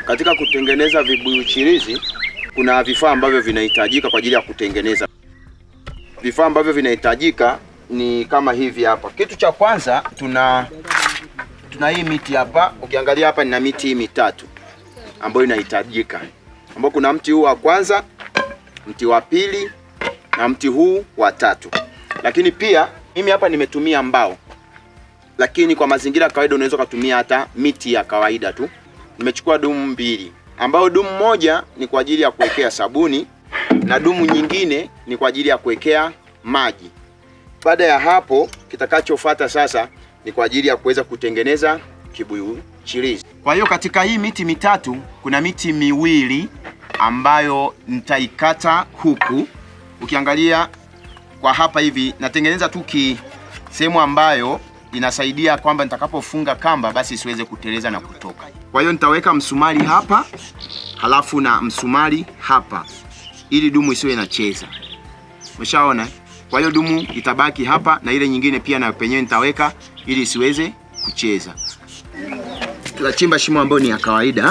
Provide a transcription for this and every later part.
Katika kutengeneza vibuyu chirizi kuna vifaa ambavyo vinahitajika kwa ajili ya kutengeneza. Vifaa ambavyo vinahitajika ni kama hivi hapa. Kitu cha kwanza tuna tuna hii miti hapa. Ukiangalia hapa nina miti hii mitatu ambayo inahitajika, ambao kuna mti huu wa kwanza, mti wa pili na mti huu wa tatu. Lakini pia mimi hapa nimetumia mbao, lakini kwa mazingira ya kawaida unaweza ukatumia hata miti ya kawaida tu. Nimechukua dumu mbili, ambayo dumu moja ni kwa ajili ya kuwekea sabuni na dumu nyingine ni kwa ajili ya kuwekea maji. Baada ya hapo, kitakachofuata sasa ni kwa ajili ya kuweza kutengeneza kibuyu chirizi. Kwa hiyo katika hii miti mitatu kuna miti miwili ambayo nitaikata huku. Ukiangalia kwa hapa hivi natengeneza tu ki sehemu ambayo inasaidia kwamba nitakapofunga kamba basi isiweze kuteleza na kutoka. Kwa hiyo nitaweka msumari hapa halafu na msumari hapa ili dumu isiwe inacheza. Umeshaona? Kwa hiyo dumu itabaki hapa na ile nyingine pia na penyewe nitaweka ili isiweze kucheza. Tutachimba shimo ambayo ni ya kawaida.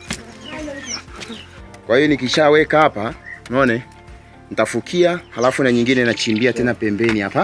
Kwa hiyo nikishaweka hapa, unaona? Nitafukia halafu na nyingine nachimbia tena pembeni hapa.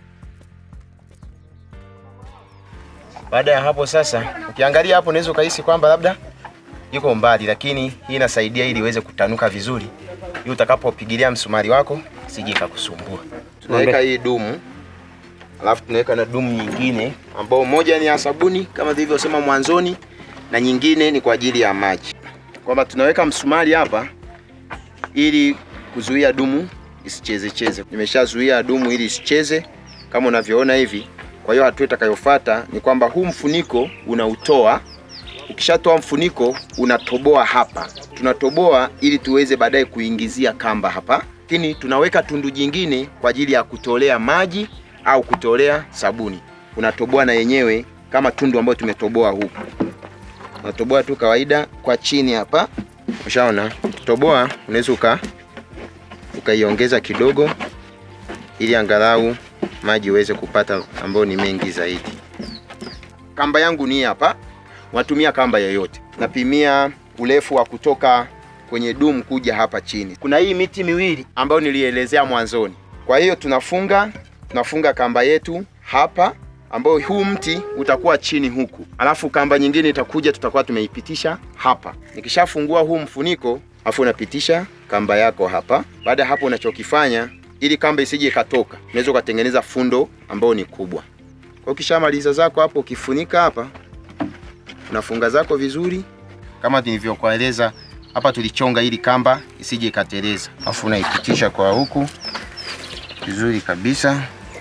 Baada ya hapo sasa, ukiangalia hapo unaweza ukahisi kwamba labda yuko mbali, lakini hii inasaidia ili iweze kutanuka vizuri, ili utakapopigilia msumari wako sije ikakusumbua. Tunaweka hii dumu, alafu tunaweka na dumu nyingine ambao moja ni ya sabuni kama nilivyosema mwanzoni, na nyingine ni kwa ajili ya maji, kwamba tunaweka msumari hapa ili kuzuia dumu isicheze cheze. Nimeshazuia dumu ili isicheze kama unavyoona hivi. Kwa hiyo hatua itakayofuata ni kwamba huu mfuniko unautoa. Ukishatoa mfuniko unatoboa hapa, tunatoboa ili tuweze baadaye kuingizia kamba hapa, lakini tunaweka tundu jingine kwa ajili ya kutolea maji au kutolea sabuni. Unatoboa na yenyewe kama tundu ambayo tumetoboa huku, unatoboa tu kawaida kwa chini hapa. Ushaona, toboa unaweza uka ukaiongeza kidogo ili angalau maji uweze kupata ambayo ni mengi zaidi. Kamba yangu ni hapa, unatumia kamba yoyote. Napimia urefu wa kutoka kwenye dumu kuja hapa chini. Kuna hii miti miwili ambayo nilielezea mwanzoni. Kwa hiyo tunafunga tunafunga kamba yetu hapa ambao huu mti utakuwa chini huku, alafu kamba nyingine itakuja, tutakuwa tumeipitisha hapa. Nikishafungua huu mfuniko, afu unapitisha kamba yako hapa. Baada ya hapo, unachokifanya ili kamba isije ikatoka, unaweza ukatengeneza fundo ambao ni kubwa. Kwa ukishamaliza zako hapo, ukifunika hapa, unafunga zako vizuri kama nilivyokueleza hapa. Tulichonga ili kamba isije ikateleza, afu unaipitisha kwa huku vizuri kabisa.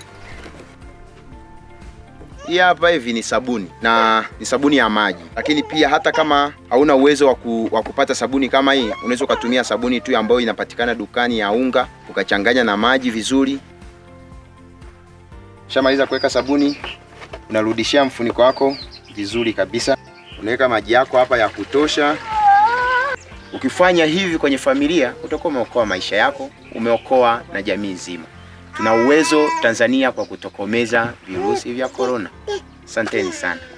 Hii hapa hivi ni sabuni na ni sabuni ya maji, lakini pia hata kama hauna uwezo wa ku, wa kupata sabuni kama hii, unaweza ukatumia sabuni tu ambayo inapatikana dukani ya unga, ukachanganya na maji vizuri. Shamaliza kuweka sabuni, unarudishia mfuniko wako vizuri kabisa, unaweka maji yako hapa ya kutosha. Ukifanya hivi kwenye familia, utakuwa umeokoa maisha yako, umeokoa na jamii nzima. Tuna uwezo Tanzania kwa kutokomeza virusi vya korona. Asanteni sana.